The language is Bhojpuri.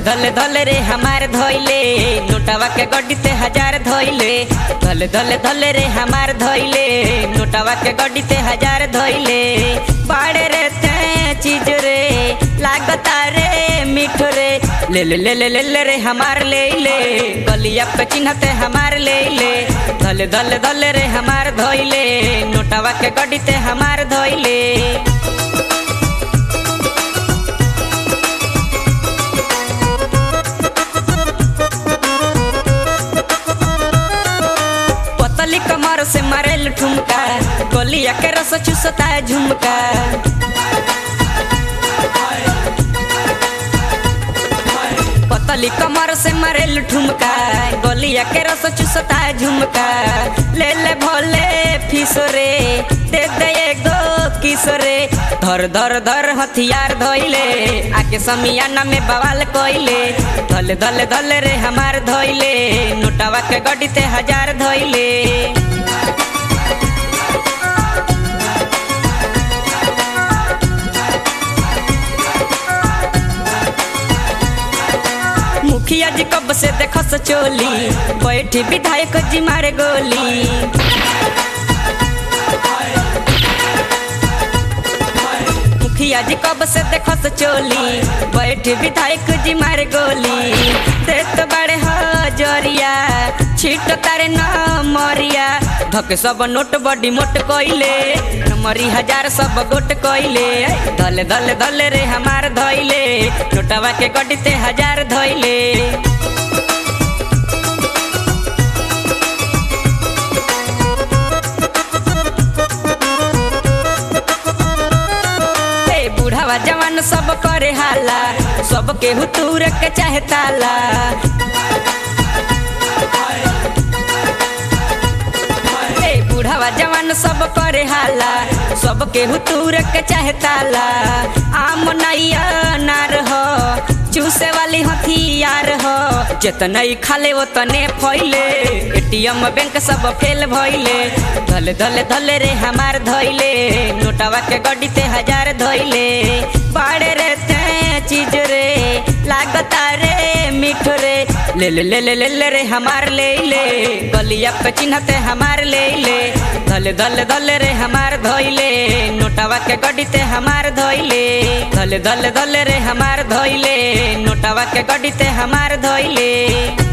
धले धले रे हमार धोइले नोटावा के गड्डी ते हजार धोइले धले धले धले रे हमार धोइले नोटावा के गड्डी ते हजार धोइले बाड़े रे ते चीज रे लागता रे मीठ रे ले ले ले ले ले ले रे हमार ले ले गलिया पे चिन्हते हमार ले ले धले धले धले रे हमार धोइले नोटावा के गड्डी ते हमार धोइले पतली कमर से मारेल ठुमका गोलिया के रस चूसता है झुमका पतली कमर से मारेल ठुमका गोलिया के रस चूसता है झुमका ले ले भोले फिसरे दे दे एगो किसरे धर धर धर हथियार धोइले आके समियाना में बवाल कोइले धले धले धले रे हमार धोइले नोटावा के गड्डी ते हजार धोइले मुखिया जी कब से देखस चोली बैठी विधायक जी मारे गोली मुखिया जी कब से देखस चोली बैठी विधायक जी मारे गोली देत बड़े हजरिया छिट तारे न मरिया धके सब नोट बड़ी मोट कोइले मरी हजार सब गोट कोइले धले धले धले रे हमार धइले नोटवा के गड्डी ते हजार धइले ए बूढ़ावा जवान सब करे हाला सब केहू तूर के चाहे ताला ए बूढ़ावा जवान सब करे हाला सब केहू तूर के चाहे ताला आम नैया नार हो चूसे वाली हथियार हो जितने खाले वो तने फैले एटीएम बैंक सब फेल भइले धले धले धले रे हमार धइले नोटावा के गड्डी ते हजार धइले बाड़े रे ते चीज रे लागता रे मीठ रे ले ले ले ले ले ले रे हमार ले ले गलिया पे चिन्हते हमार ले ले धले धले धले रे हमार धइले नोटावा के गड्डी ते हमार धइले धले धले धले रे हमार धइले नोटावा के गड्डी ते हमार धइले